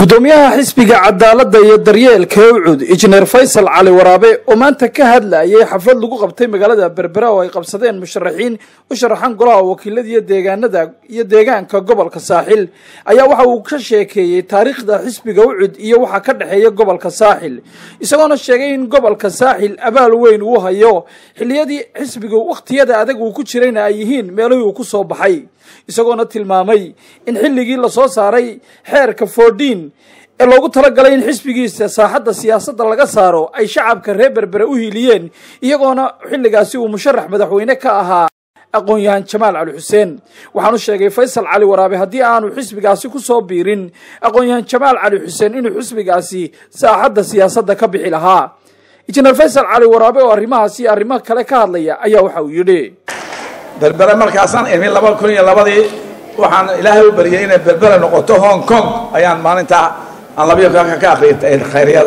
gudoomiyaha xisbiga cadaaladda iyo daryeelka ucud injineer faysal cali waraabe oo maanta ka hadlayay xaflad lagu qabtay magaalada berbera oo ay qabsadeen musharaxiin u sharaxan golaha wakiilada iyo deegaanada iyo deegaanka gobolka saaxil ayaa waxa uu ka sheekeeyey taariikhda xisbiga ucud iyo waxa ka dhexeeya gobolka saaxil isagoona sheegay in gobolka saaxil abaal weyn uu hayo xiliyadii xisbiga wakhtiyada adag uu ku jirayna ay yihiin meelihii uu ku soo baxay isagoona tilmaamay in xilligii lasoo saaray xeerka foodhiin ee loogu talagalay in xisbigiisa saaxadda siyaasadda laga saaro ay shacabka reer berbere u hiiliyeen iyagoona xilligaasi uu musharax madaxweyne ka ahaa aqoon-yahan jamaal cali xuseen waxaanu sheegay faysal cali waraabe haddii aanu xisbigaasi ku soo biirin aqoon-yahan jamaal cali xuseen inuu xisbigaasi saaxadda siyaasadda ka bixi lahaa injineer faysal cali waraabe oo arrimahaasi arrimo kale ka hadlaya ayaa waxa uu yidhi berbere markaasaan imi laba kun iyo labadii waxaan ilaahay u baryay inay berbere noqoto hong kong ayaan maalintaa aan labiyo kanka ka akriyay khayryada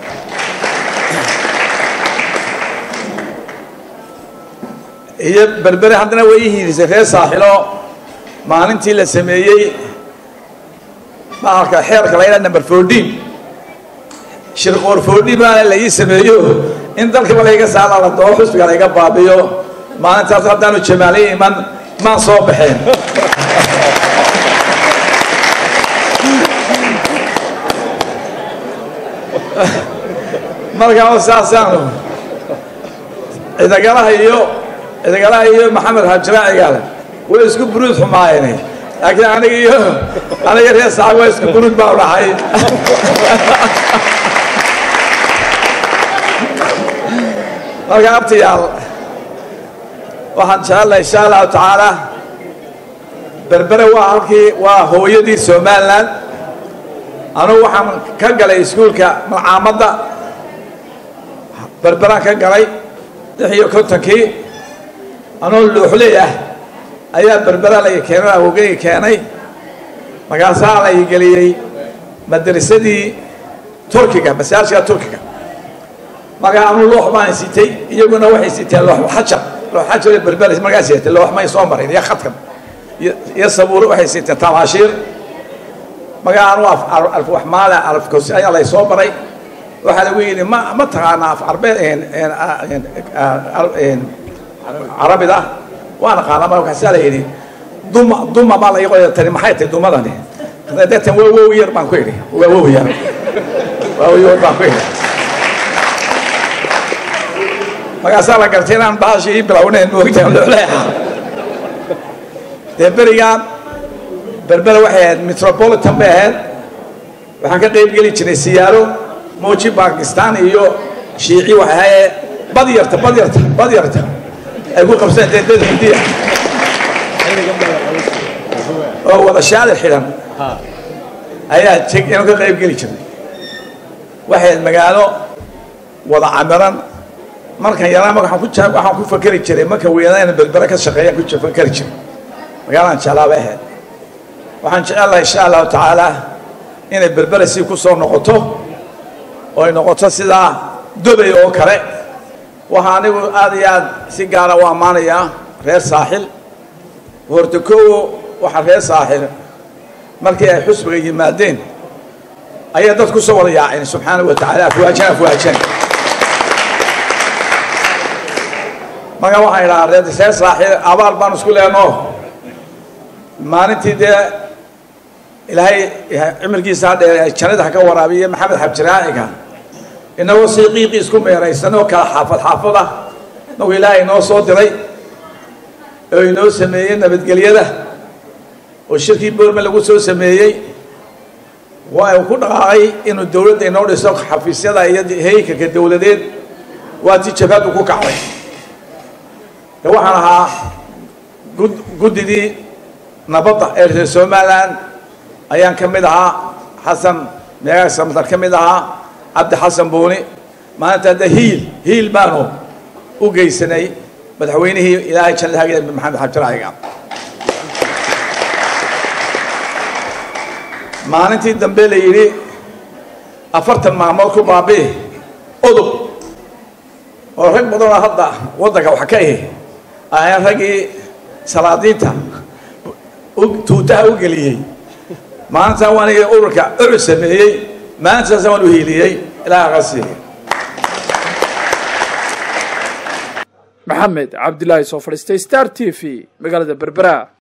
iyo berbere haddana way ii hiirisay reer saaxilo maalintii la sameeyey bahalka xeerka la ydhaha number fourteen shirqoor fourteen baana la ii sameeyo in dalkaba layga saara la doo xusbiga layga baabiyo maalintaas haddaanu jamaaliya iman maan soo baxeen markaa saasaanu cidagalaha iyo cidagalaha iyo maxamed hajraacigaale way isku buruud xumaayeen laakiin aniga iyo aniga reer saacad waa isku buruud baa u dhaxay marka abtiyaal waxaan jecelahay insha allahu tacaala berbere waa halkii waa hooyadii somalilan anugu waxaan ka galay iskuulka malcaamadda berberaan ka galay lix iyo kontonkii anoo luuxley ah ayaa berbera la keenay awogeyga keenay markaasaa la geliyey madrasadii turkiga masaajidka turkiga markaa anuu loox baan sitay iyaguna waxay siteen loox xajar looxajar berber markaa siteen loox may soo marin iyo khadkan iyo sabuur waxay siteen tamaashiir markaa anuu alwaxmaala alafkosi ayaa lay soo maray waxaa lagu yidhi ma ma taqaanaa af carbeed carabida waan aqaanaa markaasaa la yidhi duma duma baa la qoya tani maxay tahay dumadani deetan waa wow yar baan ku idhi waa wow yar waa wow yar baan ku idhi markaasaa la gartay inaan baashii ii bilownayn moogtaan looleeha dee berigaan berbere waxay ahayd metropolitan bay ahayd waxaan ka qayb geli jiray siyaaro mooji bakistan iyo shiici waxay ahayee bad yarta bad yarta bad yarta ay ku qabseen dee dad hindiya oo wada shaadir xidhan ayaa inuu ka qayb geli jiray waxay ahayd magaalo wada camiran markan yaraa waxaan ku waxaan ku fakeri jiray marka weynaa inaan berbere ka shaqeeya ku fakeri jiray magaalaan jeclaa bay ahayd waxaan jecelahay insha allahu tacaala inay berbere si ku soo noqoto oo ay noqoto sidaa dubay oo kale waxaa anigu aad iyo aad si gaara u ammaanayaa reer saaxil horta koowo waxaa reer saaxil markii ay xusbiga yimaadeen ayaa dad ku soo wada yaaceen subxaanahu wa tacaala afwaajan afwaajan markaa waxaan idhahaa reer reer saaxiil abaal baan isku leenoo maalintii dee ilaahay cimilkiisa hadhe jannada ha ka waraabiye maxamed xabjiraaciga inagoo sii qiiqii isku meeraysanoo kala xaafad xaafad ah nagu ilaahay inoo soo diray oo inoo sameeyey nabadgelyada oo shirkii boorme lagu soo sameeyey waa uu ku dhaqaaqay inuu dowladda inoo dhiso xafiisyada iyo heykanka dowladeed waa tii jabhadu ku kacday de waxaan ahaa guddidii nabadda ee reer somalilan ayaan ka mid ahaa xasan meegaag samtar ka mid ahaa cabdi xasan buuni maalinta hadda hiil hiil baanu u geysanay madaxweynihii ilaahay jannada hagida maxamed xabjiraaciga maalintii dambe la yidhi afartan maalmood ku baabi'i udub oo rag badanoo hadda waddanka wax ka ihi ayaan raggii salaadiinta tuutaha u geliyey maalintaa waan aniga ururka ucud sameeyey maalintaasa waan u hiiliyey ilaaha qasiiya maxamed cabdilaahi soo fadhiistay star t v magaalada berbera